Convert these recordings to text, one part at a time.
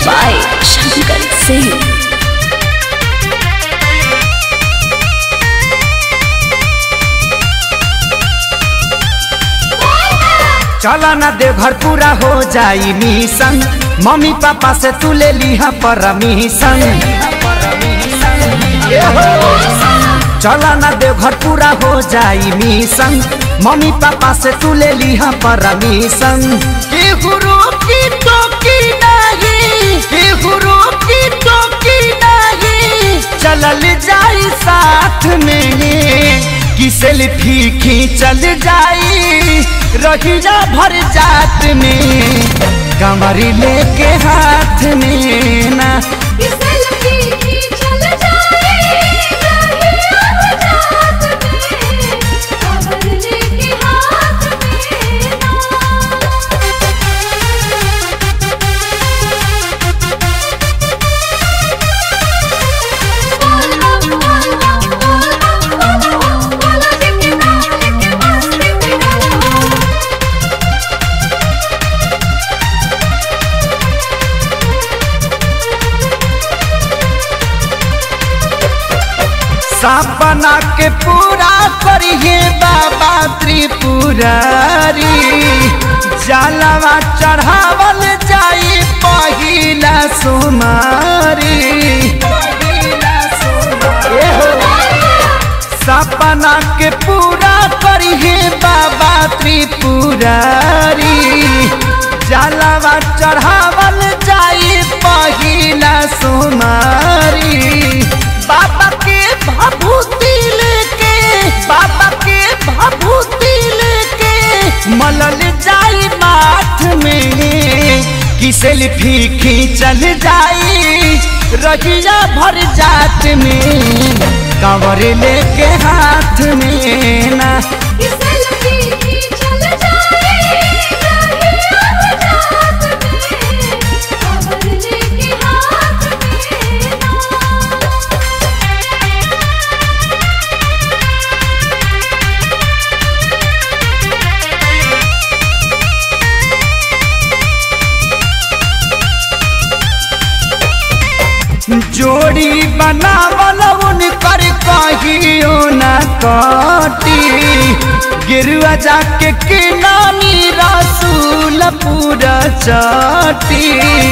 by Shankar Singh. चला ना दे घर पूरा हो जाई मिशन मम्मी पापा से तू ले लिहा परमिशन चला ना दे घर पूरा हो जाई मिशन मम्मी पापा से तू ले लिहा परमिशन केहू रोकी टोकी नहीं केहू रोकी टोकी नहीं चलल जाई साथ में कि सेल्फी खींचल जाई रहिया भर जात में कमरी लेके हाथ में ना सपना के पूरा करिए बाबा त्रिपुरारी जलवा चढ़ावल जाई पहिला सुमारी सपना के पूरा करिए बाबा त्रिपुरारी जलवा चढ़ावल जाई पहिला सुमारी बाबा के भभूति लेके बाबा के भभूति लेके मलल जाई माथ में कि सेल्फी खींचल जाई रहिया भर जात में कंवर लेके हाथ में ना जोड़ी बनावल उनकर कहियो न कटी गिरुआ जाके किनानी रसूल पूरा चटी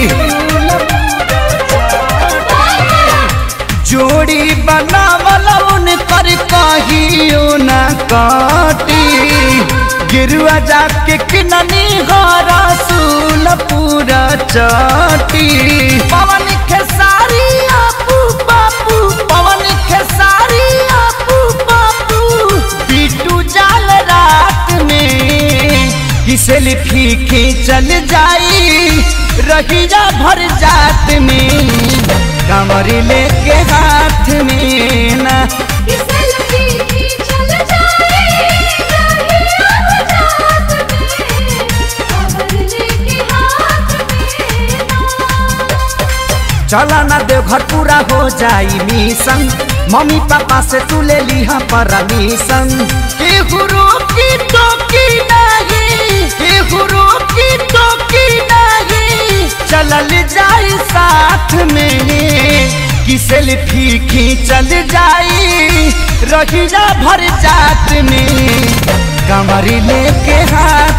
जोड़ी बनावल उनकर कहियो न कटी गिरुआ जाके किनानी हो रसूल पूरा चटी पवन खेसारी आपू बापू पवन खेसारी आपू बापू बिटू जाल रात में कि सेल्फी खींचल जाई रहिया भर जात में कमर लेके हाथ में ना चला ना दे घर पूरा हो जाई मिशन मम्मी पापा से तू ले लिहा परमिशन केहू रोकी टोकी नहीं केहू रोकी टोकी नहीं चलल जाई साथ में कि सेल्फी खींचल जाई रहिया भर जात में कमर लेके हाथ